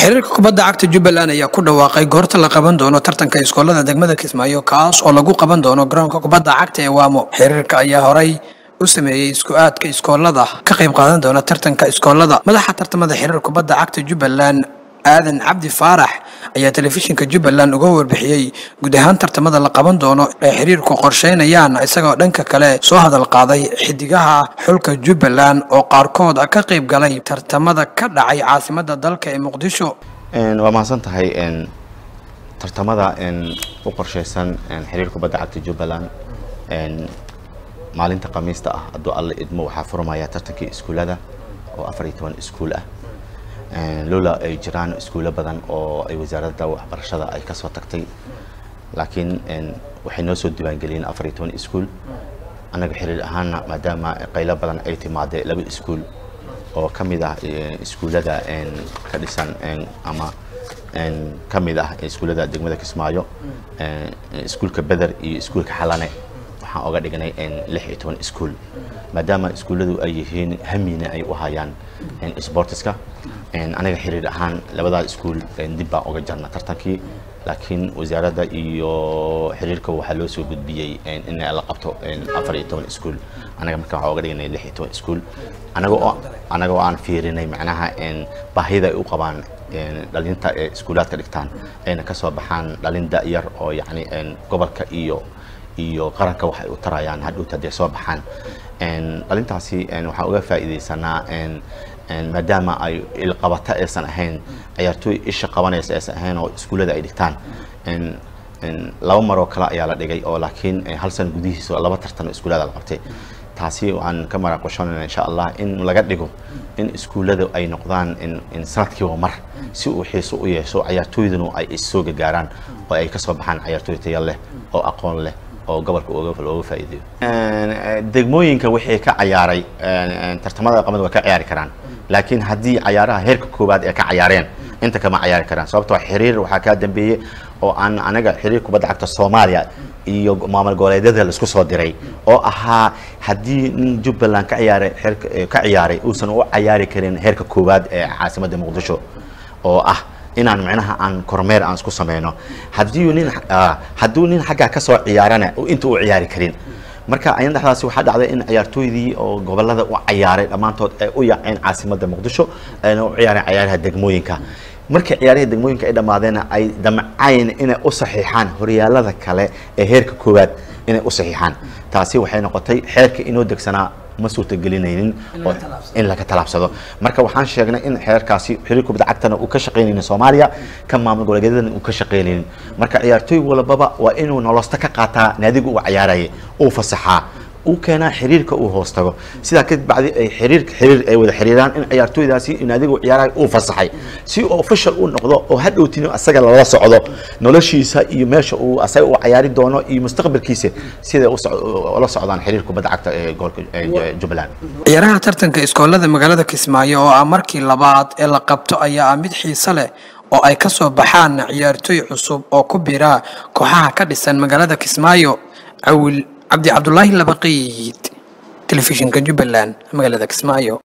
xiriirka kubadda cagta jubbaland ayaa ku dhawaaqay goorta la qaban doono tartanka iskoolada degmada kismaayo kaas oo lagu qaban doono garoonka kubadda cagta ee waamo xiriirka ayaa horay u sameeyey isku-aadka iskoolada ka qayb qaadan doona tartanka iskoolada madaxa tartamada xiriir kubadda cagta jubbaland aadan cabdi faarax ayaa telefishinka jubbaland uga warbixiyey guud ahaan tartamada la qaban doono ee xiriirku qorsheynayaan isagoo dhanka kale soo hadal qaaday xidigaha xulka jubbaland oo qaarkood ka qayb galay tartamada ka dhacay caasimada dalka ee muqdisho waa mahadsan tahay tartamada u qorsheysan xiriir kubadda cagta jubbaland maalinta khamiista ah hadduu alla idmo waxaa furmaya tartankii iskuullada oo afar iyo toban iskuul ah loola ay jiraan iskuulo badan oo ay wasaaradda waxbarashada ay kasoo tagtay laakiin waxay noo soo diiwaangeliyeen afar iyo toban iskuul annaga xiriir ahaana maadaama qaylo badan ay timaadee laba iskuul oo ka mid ah iskuullada ka dhisan ama ka mid ah iskuullada degmada kismaayo iskuulka beder iyo iskuulka xalane waxaan oga dhignay lix iyo toban iskuul maadaama iskuulladu ay yihiin hamina ay u hayaan sportiska anaga xiriir ahaan labadaa iskuul dib baan oga jarna tartankii laakiin wasaaradda iyo xiriirka waxaa loo soo gudbiyey in la qabto afar iyo toban iskuul anaga marka waxaan oga dhignay lix iyo toban iskuul anaga oo anaga oo aan fiirinay macnaha baahida ay u qabaan dhalinta ee iskuulaadka dhigtaan ayna kasoo baxaan dhalin da-yar oo yacni gobolka iyo iyo qaranka waxay u tarayaan hadhowta hadday soo baxaan dhalintaasi waxaan uga faa'iidaysanaa maadaama ay ilqabata aysan ahayn ciyaartooy isha qabanaysa aysan ahayn oo iskuullada ay dhigtaan laba maroo kale ayaa la dhigay oo laakiin hal san gudihiisa laba tartan iskuullada la qabtay taasi waxaan ka maraaqoshanayna insha allah in laga dhigo in iskuullada ay noqdaan in sanadkiiba mar si uu xiiso u yeesho ciyaartooyduna ay issoo gagaaraan oo ay kasoo baxaan ciyaartooy taya leh oo aqoon leh oo gobolka looga faa'iideeyo degmooyinka wixii ka cayaaray tartamada qamada waa ka ciyaari karaan laakiin haddii cayaaraha heerka koowaad ee ka cayaareen inta kama cayaari karaan sababtoo xiriir waxaa kaa dambeeyey oo aan anaga xiriir kubadda cagta soomaaliya iyo maamul goboleedyada laisku soo diray oo ahaa haddii nin jubbaland ka ciyaaray ka ciyaaray uusan u cayaari karin heerka koowaad ee caasimadda muqdisho oo ah inaan micnaha aan kormeer aan isku sameyno haddii nin hadduu nin xaggaa kasoo ciyaarana inta u ciyaari karin marka ayan dhexdaasi waxaa dhacday in ciyaartooydii oo gobolada u cayaaray dhammaantood ay u yaaceen caasimadda muqdisho ayna u ciyaareen ciyaaraha degmooyinka markii ciyaarihii degmooyinka ay dhammaadeenna ay damcayn inay u saxiixaan horyaalada kale ee heerka koowaad inay u saxiixaan taasi waxay noqotay xeerka inoo degsanaa ma suurtagelinaynin in laga talaabsado marka waxaan sheegnay in xeerkaasi xiriir kubadda cagtana uu ka shaqaynaynin soomaaliya ka maamul goboleedyadana uu ka shaqaynaynin marka ciyaartooy walbaba waa inuu nolosta ka qaataa naadiga uu cayaarayay uu fasaxaa uu keenaa xiriirka uu hoos tago sidaa kadib bacdi ay xiriir xiriir ay wada xiriiraan in ciyaartooydaasi naadiga uu ciyaarayo uu fasaxay si uu official u noqdo oo hadhowtini asaga lala socdo noloshiisa iyo meesha uu asaga uu cayaari doono iyo mustaqbalkiisa siday ula socdaan xiriir kubadda cagta ee gobolka jubbaland ciyaaraha tartanka iskoolada magaalada kismaayo oo ah markii labaad ee la qabto ayaa ah mid xiise leh oo ay ka soo baxaan ciyaartooy cusub oo ku bira kooxaha ka dhisan magaalada kismaayo cawil cabdi cabdulaahi labaqiid telefishinka jubbaland magaalada kismaayo